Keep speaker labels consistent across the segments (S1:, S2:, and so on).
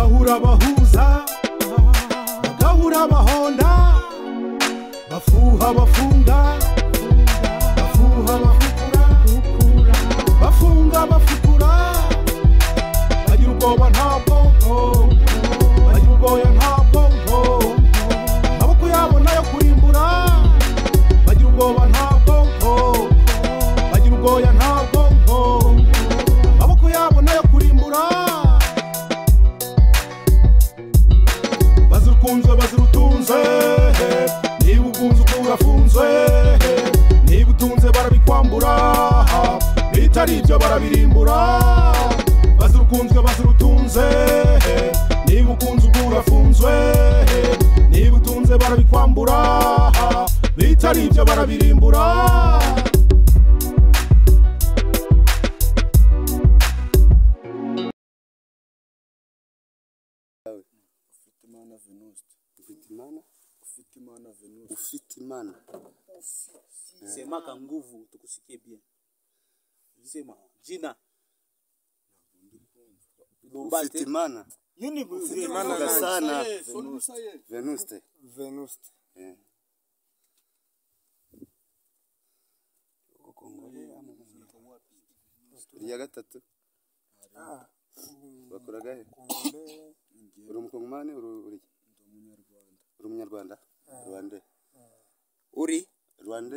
S1: bahuza bagahura bahonda bafuha bafunga bafuha bafukura bafunga bafukura bagira ubwoba nta bwonko bagira ubwoya nta bwonko amaboko yabo nayo kurimbura bagira ubwoba nta bwonko bagira ubwoya nta bwonko amaboko yabo nayo kurimbura bazira ukunzwe bazira utunze niba ukunze uko urafunzwe niba utunze barabikwambura bitari ibyo barabirimbura bazira ukunzwe bazira utunze niba ukunze uko urafunzwe niba utunze barabikwambura bitari ibyo barabirimbura
S2: ufite imana venuste ufite imana ufite imana venuste ufite imana
S3: sema kwa nguvu tukusikie bien sema jina Lumba
S2: ufite
S3: te-
S2: imana
S3: Yuni bu-
S2: imana
S3: Venuste.
S2: gasana venuste venuste Eh. Kongole ama irya gatatu bakora gahe uri umukongomani uri uri uri umunyarwanda rwande
S4: uri
S2: rwande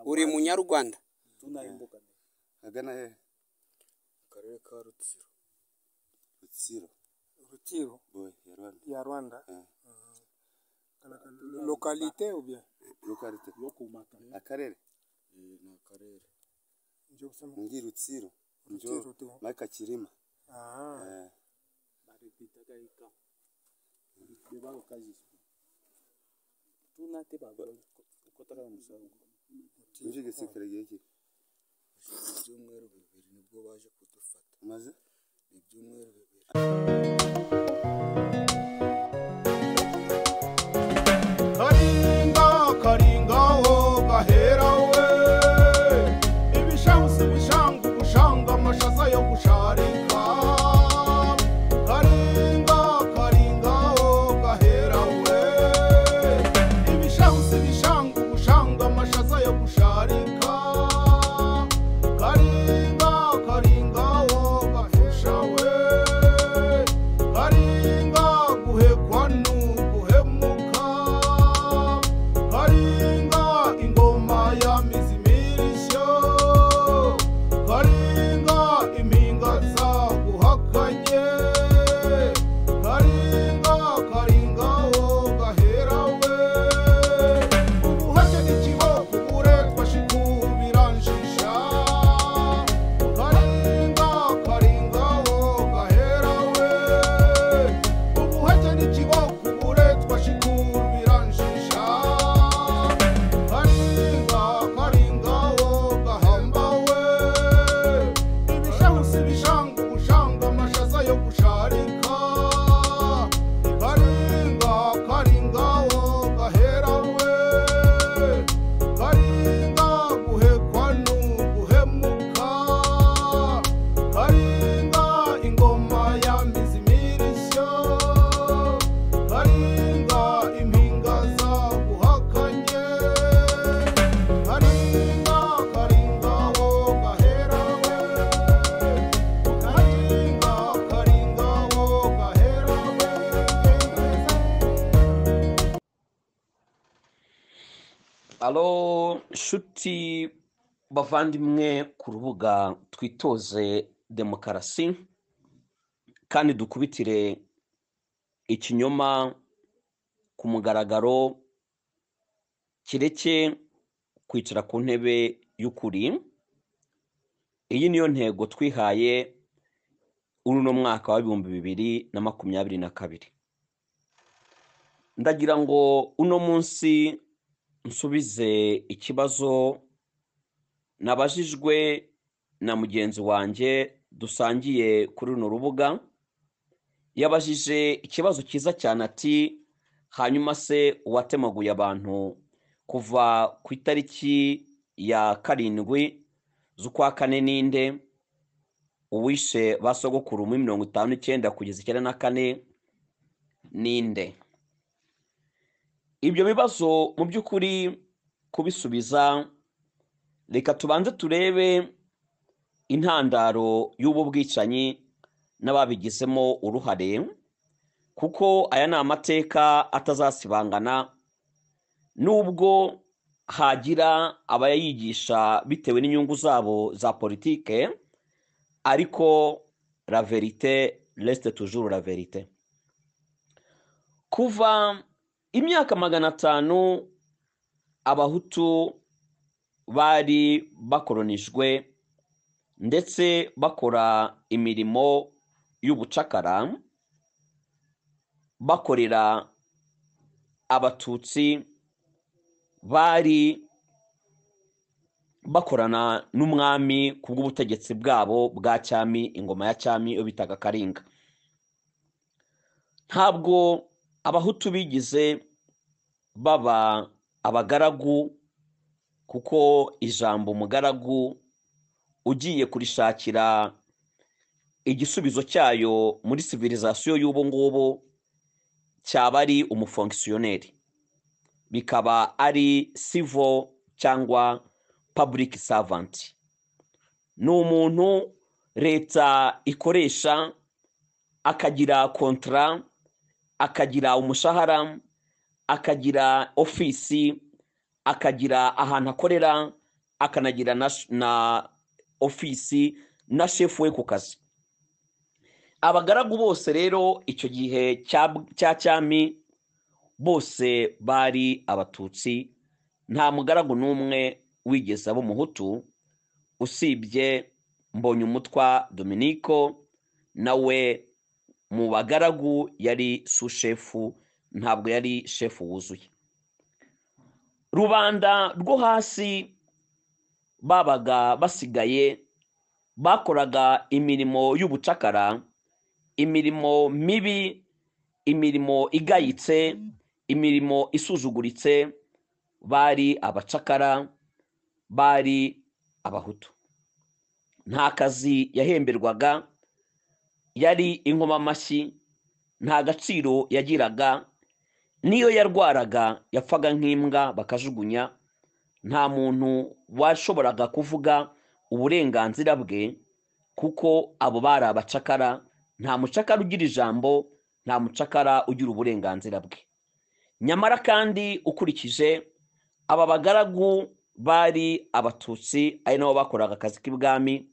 S4: uri munyarwanda
S3: tunaimbuka
S2: agana hehe
S5: akarere ka rutsiro
S2: rutsiro
S5: rutsiro
S2: boy ya rwanda
S5: ya rwanda
S2: Eh.
S5: lokalite ou bien
S2: lokalite
S3: yokumaka
S2: akarere
S5: ni akarere njye gusema
S2: ngi rutsiro njo
S5: Rutsiro, Rutsiro.
S2: maka kirima
S5: aha
S2: Eh,
S3: baripitaga ika bebako kazi tunate babo kotara musango
S2: nje gisikare gihe ki
S5: ibyumweru bibiri nibwo baje kudufata
S2: umaze
S5: ibyumweru bibiri
S1: karinga karinga ho gahera we ibishangusi bushanga ubushanga amashaza yo gusharika karinga karinga ho gahera we ibishangusi bishanga ubushanga amashaza yo gusharika karinga karinga ho gahesha we karinga guhekwa n'uguhemuka karinga ingoma ya mizimirishyo karinga impinga za guhakanye karinga karinga ho gahera we ubuhake n'ikiboko uburetwa shikubiranjisha karinga karinga ho gahera we ubuhake n'ikiboko uburetwa shikubiranjisha karinga karinga ho gahamba we ibishahusi bishanga ubushanga amashaza yo gusharika karinga karinga ho gahera we karinga guhekwa n'uguhemuka karinga ingoma ya mizimirishyo karinga impinga za guhakanye karinga karinga ho gahera we karinga karinga ho gahera we
S6: alo nshuti bavandimwe ku rubuga twitoze demokarasi kandi dukubitire ikinyoma ku mugaragaro kireke kwicara ku ntebe y'ukuri iyi niyo ntego twihaye uno mwaka w'ibihumbi bibiri na makumyabiri na kabiri ndagira ngo uno munsi nsubize ikibazo nabajijwe na mugenzi wanjye dusangiye kuri runo rubuga yabajije ikibazo cyiza cyane ati hanyuma se uwatemaguye abantu kuva ku itariki ya karindwi z'ukwa kane ninde uwishe ba sogokuru muri mirongo itanu n'icyenda kugeza icyenda na kane ninde ibyo bibazo mu by'ukuri kubisubiza reka tubanze turebe intandaro y'ubu bwicanyi n'ababigizemo uruhare kuko aya ni amateka atazasibangana nubwo hagira abayigisha bitewe n'inyungu zabo za politike ariko la verite resite tujuru la verite kuva imyaka magana atanu abahutu bari bakoronijwe ndetse bakora imirimo y'ubucakara bakorera abatutsi bari bakorana n'umwami ku bw'ubutegetsi bwabo bwa cyami ingoma ya cyami iyo bitaga karinga ntabwo abahutu bigize baba abagaragu kuko ijambo umugaragu ugiye kurishakira igisubizo cyayo muri sivirizasiyo y'ubu ngubu cyaba ari umufonkisiyoneri bikaba ari sivo cyangwa paburiki savanti ni umuntu leta ikoresha akagira kontara akagira umushahara akagira ofisi akagira ahantu akorera akanagira na, na ofisi na shefu we ku kazi abagaragu bose rero icyo gihe cya cya cyami bose bari abatutsi nta mugaragu n'umwe wigeze aba umuhutu usibye mbonye umutwa dominiko nawe mu bagaragu yari sushefu ntabwo yari shefu wuzuye rubanda rwo hasi babaga basigaye bakoraga imirimo y'ubucakara imirimo mibi imirimo igayitse imirimo isuzuguritse bari abacakara bari abahutu nta kazi yahemberwaga yari inkomamashyi nta gaciro yagiraga n'iyo yarwaraga yapfaga nk'imbwa bakajugunya nta muntu washoboraga kuvuga uburenganzira bwe kuko abo bari abacakara nta mucakara ugira ijambo nta mucakara ugira uburenganzira bwe nyamara kandi ukurikije aba bagaragu bari abatutsi ari nabo bakoraga akazi k'ibwami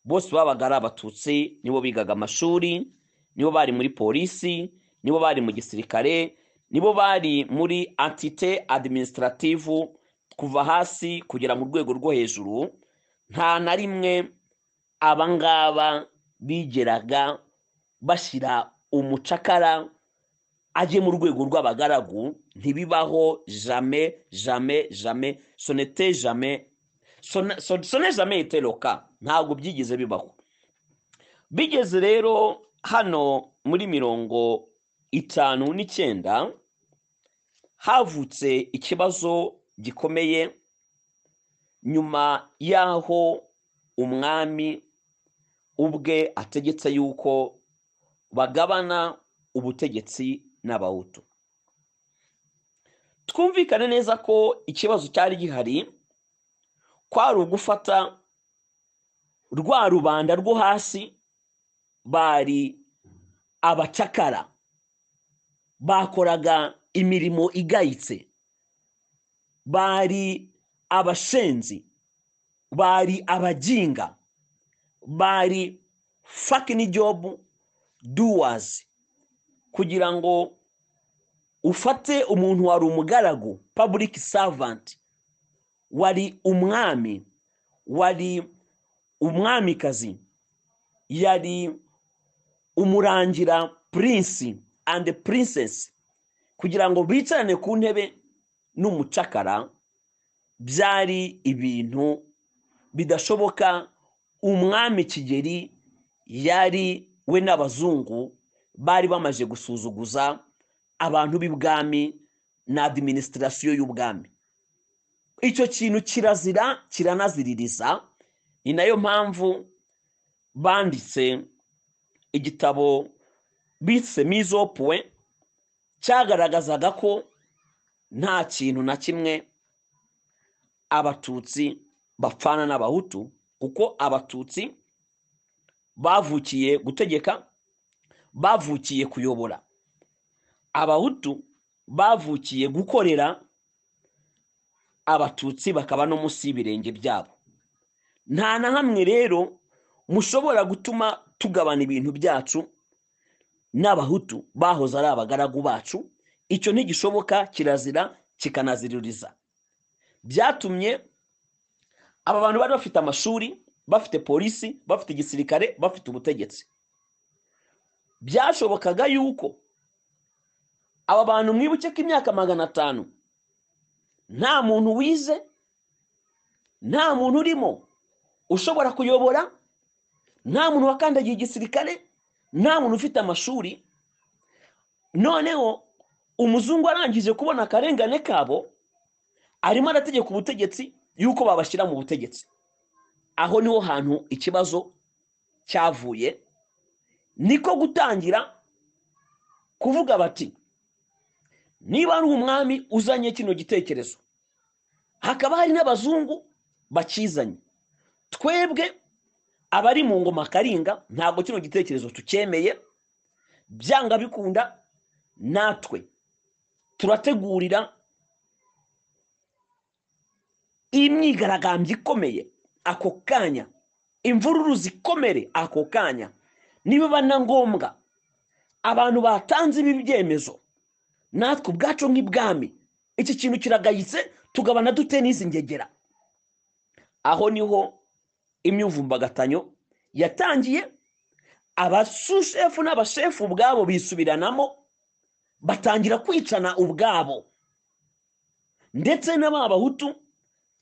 S6: bose babaga ari abatutsi nibo bigaga amashuri nibo bari muri polisi nibo bari mu gisirikare nibo bari muri antite adiminisitirativu kuva hasi kugera mu rwego rwo hejuru nta na rimwe abangaba bigeraga bashyira umucakara ajye mu rwego rw'abagaragu ntibibaho jame jame jame sonete jame sone jame iteroka ntabwo byigize bibaho bigeze rero hano muri mirongo itanu n'icyenda havutse ikibazo gikomeye nyuma y'aho umwami ubwe ategetse yuko bagabana ubutegetsi n'abahutu twumvikane neza ko ikibazo cyari gihari kwari ugufata rwa rubanda rwo hasi bari abacakara bakoraga imirimo igayitse bari abashenzi bari abaginga bari fakini jobu duwazi kugira ngo ufate umuntu wari umugaragu paburiki savanti wari umwami wari umwamikazi yari umurangira purinsi andi purinsesi kugira ngo bicarane ku ntebe n'umucakara byari ibintu bidashoboka umwami kigeri yari we n'abazungu bari bamaze gusuzuguza abantu b'ibwami na adiminisitirasiyo y'ubwami icyo kintu kirazira kiranaziririza ni nayo mpamvu banditse igitabo bise mizopuwe cyagaragazaga ko nta kintu na kimwe abatutsi bapfana n'abahutu kuko abatutsi bavukiye gutegeka bavukiye kuyobora abahutu bavukiye gukorera abatutsi bakaba no munsi y'ibirenge byabo nta na hamwe rero mushobora gutuma tugabana ibintu byacu n'abahutu bahoze ari abagaragu bacu icyo ntigishoboka kirazira kikanaziririza byatumye aba bantu bari bafite amashuri bafite polisi bafite igisirikare bafite ubutegetsi byashobokaga yuko aba bantu mwibuke ko imyaka magana atanu nta muntu wize nta muntu urimo ushobora kuyobora nta muntu wakandagiye igisirikare nta muntu ufite amashuri noneho umuzungu arangije kubona akarengane kabo arimo arategeka ubutegetsi y'uko babashyira mu butegetsi aho niho hantu ikibazo cyavuye niko gutangira kuvuga bati niba ari umwami uzanye kino gitekerezo hakaba hari n'abazungu bakizanye twebwe abari mu ngoma karinga ntabwo kino gitekerezo tucyemeye byanga bikunda natwe turategurira imyigaragambyo ikomeye ako kanya imvururu zikomere ako kanya nibiba na ngombwa abantu batanze ibi byemezo natwe ubwacu nk'ibwami iki kintu kiragayitse tugabana dute n'izi ngegera aho niho imyuvumbagatanyo yatangiye abasushefu n'abashefu ubwabo bisubiranamo batangira kwicana ubwabo ndetse n'aba bahutu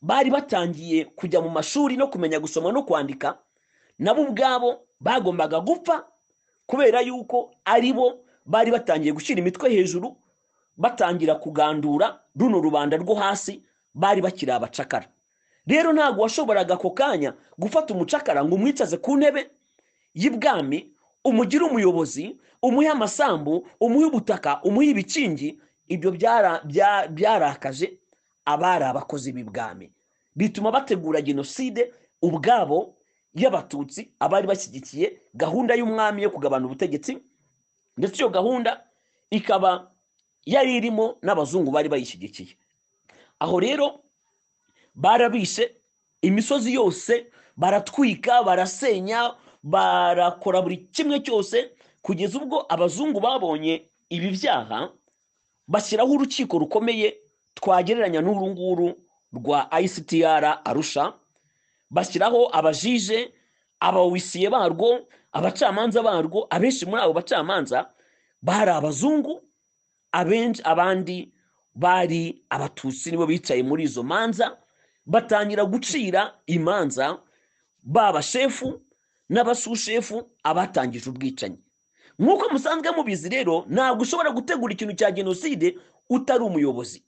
S6: bari batangiye kujya mu mashuri no kumenya gusoma no kwandika nabo ubwabo bagombaga gupfa kubera yuko ari bo bari batangiye gushyira imitwe hejuru batangira kugandura runo rubanda rwo hasi bari bakiri abacakara rero ntabwo washoboraga ako kanya gufata umucakara ngo umwicaze ku ntebe y'ibwami umugire umuyobozi umuhe amasambu umuhe ubutaka umuhe ibikingi ibyo byara- bya- byarakaje abari abakozi b'ibwami bituma bategura jenoside ubwabo y'abatutsi abari bashyigikiye gahunda y'umwami yo kugabana ubutegetsi ndetse iyo gahunda ikaba yari irimo n'abazungu bari bayishyigikiye aho rero barabishe imisozi yose baratwika barasenya barakora buri kimwe cyose kugeza ubwo abazungu babonye ibi byaha bashyiraho urukiko rukomeye twagereranya n'uru nguru rwa ICTR Arusha bashyiraho abajije abawisiye barwo abacamanza barwo abenshi muri abo bacamanza bari abazungu abenshi abandi bari abatutsi nibo bicaye muri izo manza batangira gucira imanza baba shefu n'abasushefu abatangije ubwicanyi nk'uko musanzwe mubizi rero ntabwo ushobora gutegura ikintu cya jenoside utari umuyobozi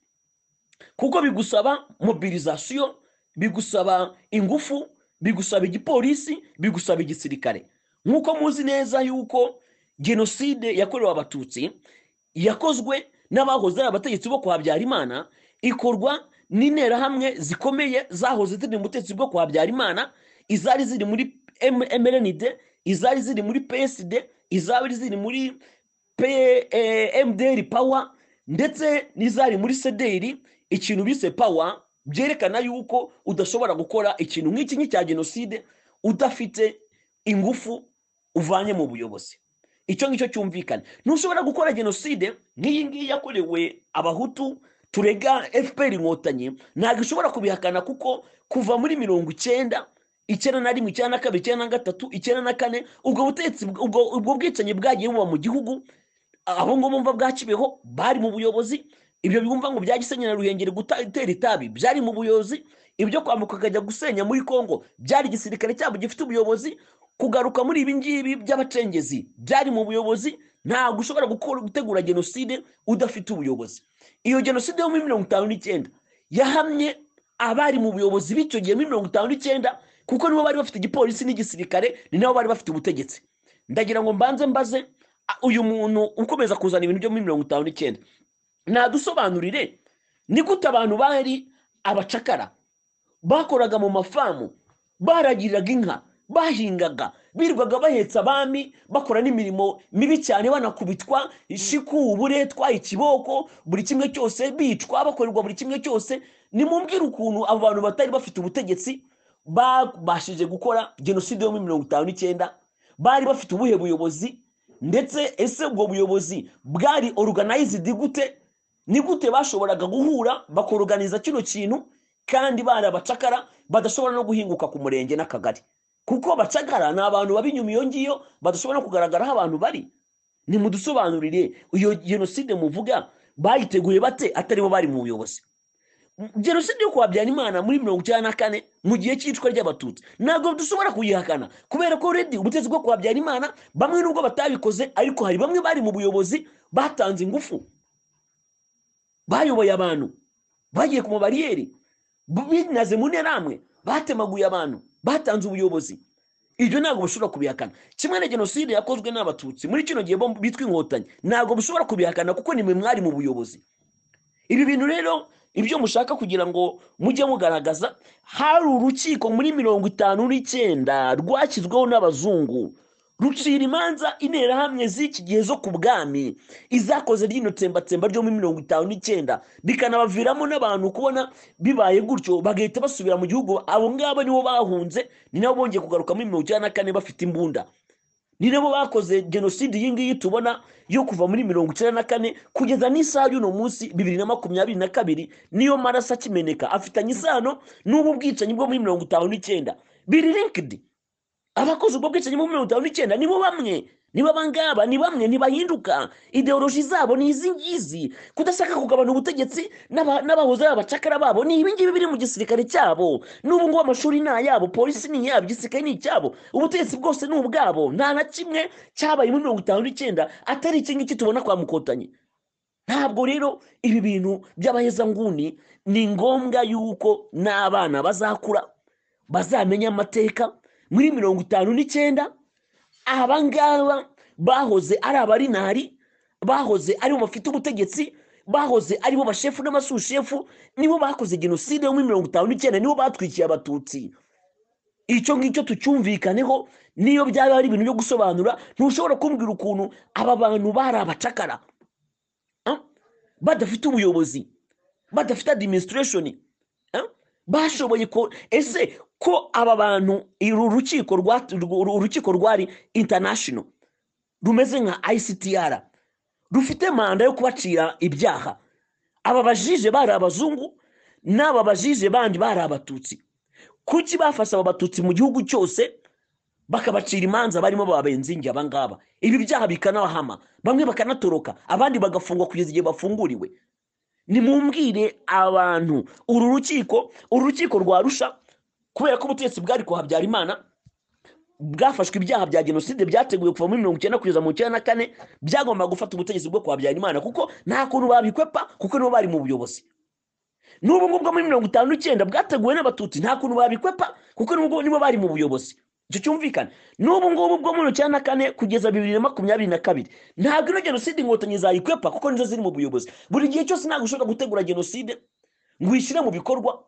S6: kuko bigusaba mobilizasiyo bigusaba ingufu bigusaba igipolisi bigusaba igisirikare nk'uko muzi neza yuko jenoside yakorewe abatutsi yakozwe n'abahoze ari abategetsi bo kwa Habyarimana ikorwa n'interahamwe zikomeye zahoze ziri mu butegetsi bwo kwa Habyarimana izari ziri muri M- MRND izari ziri muri PSD izari ziri muri P- eh, MDR Power ndetse n'izari muri CDR ikintu bise Power byerekana yuko udashobora gukora ikintu nk'iki nk'icya jenoside udafite ingufu uvanye mu buyobozi icyo ngicyo cyumvikana ntushobora gukora jenoside nk'iyi ngiyi yakorewe abahutu turega fpr inkotanyi ntabwo ishobora kubihakana kuko kuva muri mirongo icyenda icyenda na rimwe icyenda na kabiri icyenda na gatatu icyenda na kane ubwo butegetsi ubwo ubwo bwicanyi bwagiye buba mu gihugu abo ngabo bumva bwa kibeho bari mu buyobozi ibyo bumva ngo bya gisenyi na ruhengeri guta- gutera itabi byari mu buyobozi ibyo kwambuka ukajya gusenya muri kongo byari igisirikare cyabo gifite ubuyobozi kugaruka muri ibi ngibi by'abacengezi byari mu buyobozi ntabwo ushobora gukora gutegura jenoside udafite ubuyobozi iyo jenoside yo muri mirongo itanu n'icyenda yahamye abari mu buyobozi b'icyo gihe muri mirongo itanu n'icyenda kuko nibo bari bafite igipolisi n'igisirikare ni nabo bari bafite ubutegetsi ndagira ngo mbanze mbaze a- uyu muntu ukomeza kuzana ibintu byo muri mirongo itanu n'icyenda nadusobanurire ni gute abantu bari abacakara bakoraga mu mafamu baragiriraga inka bahingaga birirwaga bahetse abami bakora n'imirimo mibi cyane banakubitwa ishiku uburetwa ikiboko buri kimwe cyose bicwa bakorerwa buri kimwe cyose nimumbwire ukuntu abo bantu batari bafite ubutegetsi babashije gukora jenoside yo muri mirongo itanu n'icyenda bari bafite ubuhe buyobozi ndetse ese ubwo buyobozi bwari organized gute ni gute bashoboraga guhura bakoroganiza kino kintu kandi bari abacakara badashobora no guhinguka ku murenge n'akagari kuko bacagara ni abantu baba inyuma iyo ngiyo badashobora kugaragara aho abantu bari nimudusobanurire iyo jenoside muvuga bayiteguye bate atari bo bari mu buyobozi jenoside yo kwa Habyarimana muri mirongo icyenda na kane mu gihe cy'icwa ry'abatutsi ntabwo dushobora kuyihakana kubera ko redi ubutegetsi bwo kwa Habyarimana bamwe nubwo batabikoze ariko hari bamwe bari mu buyobozi batanze ingufu bayoboye abantu bagiye ku mabariyeri bu- binaze mu nterahamwe batemaguye abantu batanze ubuyobozi ibyo ntabwo bishobora kubihakana kimwe na jenoside yakozwe n'abatutsi muri kino gihe bo bitwa inkotanyi ntabwo bishobora kubihakana kuko ni mwe mwari mu buyobozi ibi bintu rero ibyo mushaka kugira ngo mujye mugaragaza hari urukiko muri mirongo itanu n'icyenda rwashyizweho n'abazungu rucira imanza interahamwe z'iki gihe zo ku bwami izakoze ryino tsembatsemba ryo muri mirongo itanu n'icyenda bikanabaviramo n'abantu kubona bibaye gutyo bagahita basubira mu gihugu abo ngabo nibo bahunze ni nabo bongeye kugaruka muri mirongo icyenda na kane bafite imbunda ni nabo bakoze jenoside iyi ngiyi tubona yo kuva muri mirongo icyenda na kane kugeza n'isaha y'uno munsi bibiri na makumyabiri na kabiri niyo maraso akimeneka afitanye isano n'ubu bwicanyi bwo muri mirongo itanu n'icyenda biri linkidi abakoze ubwo bwicanyi bwo muri mirongo itanu n'icyenda nibo bamwe nibo abangaba ni bamwe ntibahinduka ideoloji zabo ni izi ngizi kudashaka kugabana ubutegetsi n'aba- n'abahoze ari abacakara babo ni ibi ngibi biri mu gisirikare cyabo n'ubu ngubu amashuri ni ayabo polisi ni iyabo igisirikare ni icyabo ubutegetsi bwose ni ubwabo nta na kimwe cyabaye muri mirongo itanu n'icyenda atari iki ngiki tubona kwa mukotanyi ntabwo rero ibi bintu by'abahezanguni ni ngombwa yuko n'abana bazakura bazamenya amateka muri mirongo itanu n'icyenda abangaba bahoze ari abarinari bahoze aribo bafite ubutegetsi bahoze aribo bashefu n'amasushefu nibo bakoze jenoside yo muri mirongo itanu n'icyenda nibo batwikiye abatutsi icyo ngicyo tucyumvikaneho niyo byaba ari ibintu byo gusobanura ntushobora kumbwira ukuntu aba bantu bari abacakara ah? badafite ubuyobozi badafite adiminisitirashoni bashoboye ko ese ko aba bantu uru rukiko rwa- uru- urukiko rwari international rumeze nka ICTR rufite manda yo kubacira ibyaha aba bajije bari abazungu n'aba bajije bandi bari abatutsi kuki bafashe aba batutsi mu gihugu cyose bakabacira imanza barimo babenze inge abangaba ibi byaha bikanabahama bamwe bakanatoroka abandi bagafungwa kugeza igihe bafunguriwe nimumbwire abantu uru rukiko uru rukiko rwarusha kubera ko ubutegetsi bwari ku habyarimana bwafashwe ibyaha bya jenoside byateguwe kuva muri mirongo icyenda kugeza mu icyenda na kane byagombaga gufata ubutegetsi bwo ku habyarimana kuko nta kuntu babikwepa kuko nibo bari mu buyobozi n'ubu ngubu bwo muri mirongo itanu n'icyenda bwateguwe n'abatutsi nta kuntu babikwepa kuko n'ubwo nibo bari mu buyobozi icyo cyumvikana n'ubu ngubu bwo muri icyenda na kane kugeza bibiri na makumyabiri na kabiri ntabwo ino jenoside inkotanyi zayikwepa kuko nizo ziri mu buyobozi buri gihe cyose ntabwo ushobora gutegura jenoside ngo uyishyire mu bikorwa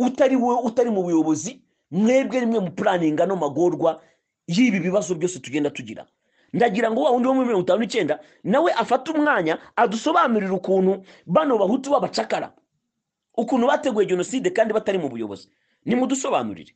S6: utari wowe utari mu buyobozi mwebwe rimwe mu puraninga no magorwa y'ibi bibazo byose tugenda tugira ndagira ngo wa wundi wo muri mirongo itanu n'icyenda nawe afate umwanya adusobanurire ukuntu bano bahutu b'abacakara ukuntu bateguye jenoside kandi batari mu buyobozi nimudusobanurire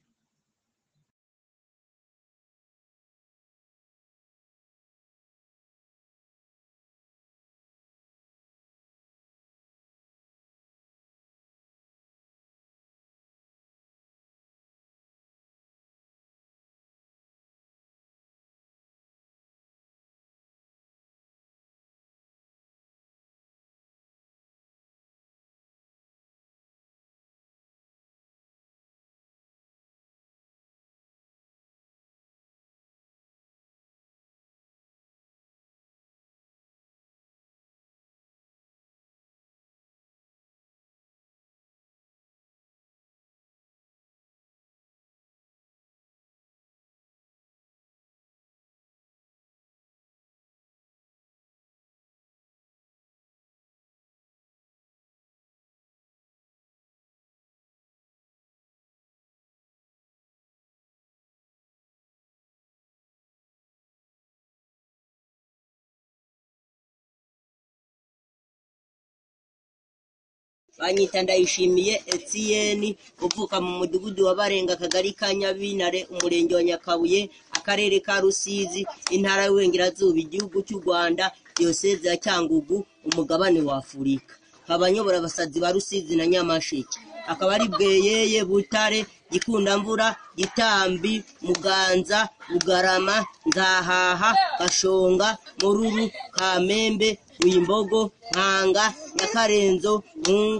S7: banyita ndayishimiye etiyeni uvuka mu mudugudu wa barenga akagari ka nyabintare umurenge wa nyakabuye akarere ka rusizi intara y'uburengerazuba igihugu cy'u rwanda diyoseze ya cyangugu umugabane wa afurika nkaba nyobora abasazi ba rusizi na nyamasheke akaba ari bweyeye butare gikundamvura gitambi muganza bugarama nzahaha gashonga mururu kamembe ruyimbogo nkanga nyakarenzo mungu